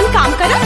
अपन काम कर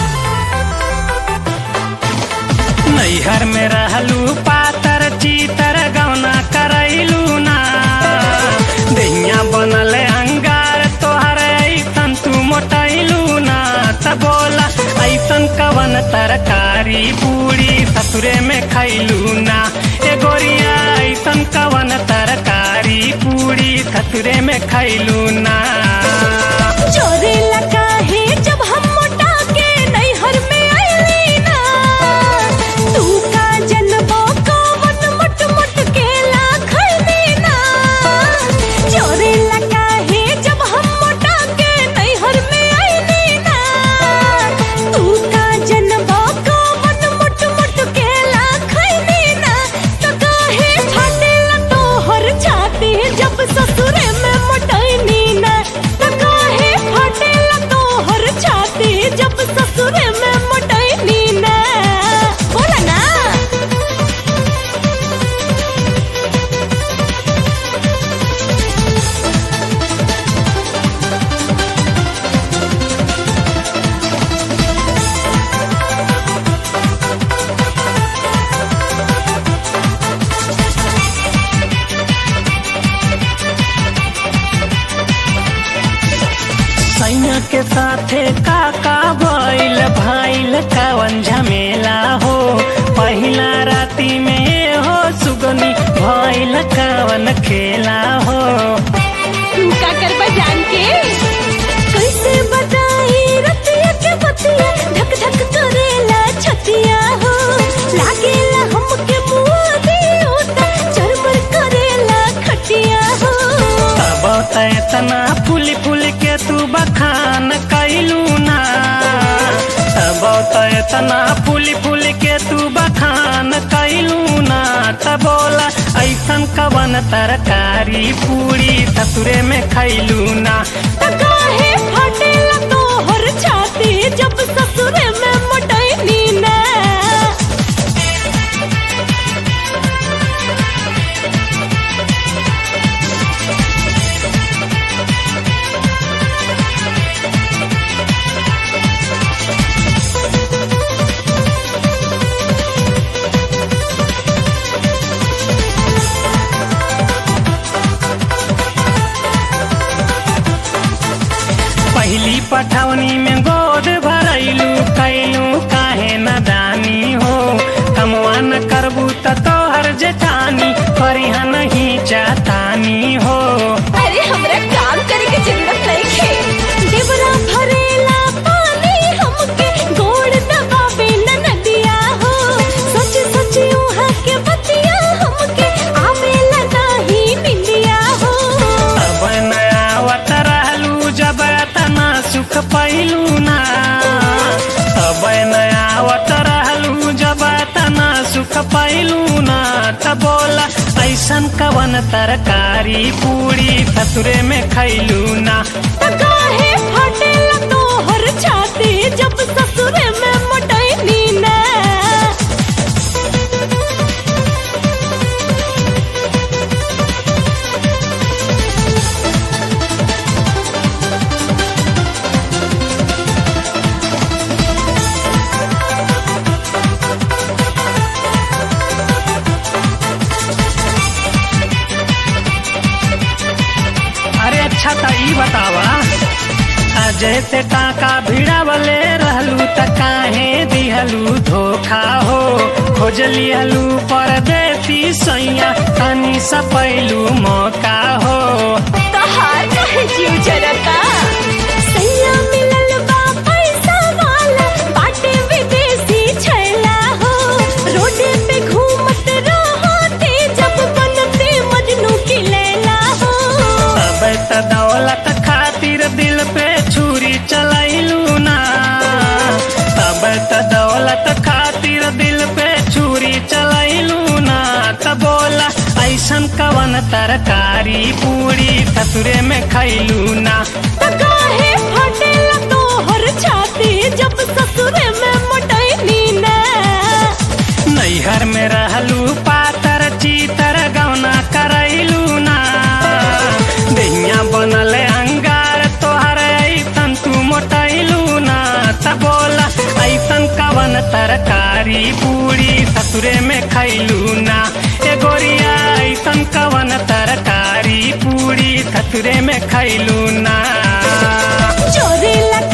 नैहर में रहलू पातर चीतर गौना करैलू ना दहिया बनल अंगार तोहर ऐसन तू मोटैलू ना त बोला ऐसन कवन तरकारी पूरी ससुरे में खैलू ना ए गोरिया ऐसन कवन तरकारी पूरी ससुरे में खैलू ना चोरे लगा है जब हम मोटा के नैहर में आईली ना तू का जनबो कवन मुट मुट के लाखनी ना चोरे लगा है जब हम मोटा के नैहर में आईली ना तू का जनबो कवन मुट मुट के लाखनी ना तो काहे फाटेला तोहर छाती जब ससुरे में मोटैनी ना तो काहे फाटेला तोहर छाती जब ससुरे में मोटैनी ना बोला ना सैया के साथे काका भइल भाइल कवन झमेला हो पहिला राती में हो सुगनी भइल कवन खेला हो तू का करबा जान के कैसे बताई रतिया के बतिया धक धक करेला छतिया हो लागेला हमके मुआ दियोता चरमर करेला खटिया हो तब त इतना फूल फूल के तू बखान कैलू ना तब त इतना फूल फूल के तू बखान कैलू ना त बोला ऐसन कवन तरकारी पूरी ससुरे में खैलू ना त काहे फाटेला तोहर छाती जब ससुरे में मोटैनी ना पहली पठौनी में गोद भरैलू कैलू काहे न दानी हो कमवा न करबू त तोहर जेठानी करिहा नहीं चातानी हो अरे हमरा काम करे के जरूरत नइखे देवरा भरेला पानी हमके गोड़ दबावे न नदिया हो सच सच उहा के बतिया हमके आवेला नाही निंदिया हो अब नयावत रहलू जब तना सुख पैलू ना अब नयावत रहलू जब तना सुख पैलू ना त बोला ऐसन कवन तरकारी पूरी ससुरे में खैलू ना त काहे फाटेला तोहर छाती जब ससुरे में मोटैनी ना अरे अच्छा त ई बतावा अजय से टाका भिड़ावले रहलू त काहे दिहलू धोखा हो खोज लिहलू परदेसी सैया तनी सपैलू मौका हो तहार काहे जीव जरता सैया मिलल बा पैसा वाला बाटे विदेशी छैला हो रोडे पे घूमत रहते जब बनते मजनू की लैला हो अब त दौलत खातिर दिल पे छुरी चलैलू ना तब त दौलत खातिर दिल पे छुरी चलैलू ना त बोला ऐसन कवन तरकारी पूरी ससुरे में खैलू ना त काहे फटेला तोहर छाती जब ससुरे में मोटैनी ना नैहर में रहलू पातर चीतर गौना करैलू ना दहिया बनल अंगार तोहर ऐसन तू मोटैलू ना तबो तरकारी पूरी ससुरे में खैलू ना ए गोरिया ऐसन कवन तरकारी पूरी ससुरे में खैलू ना चोरेला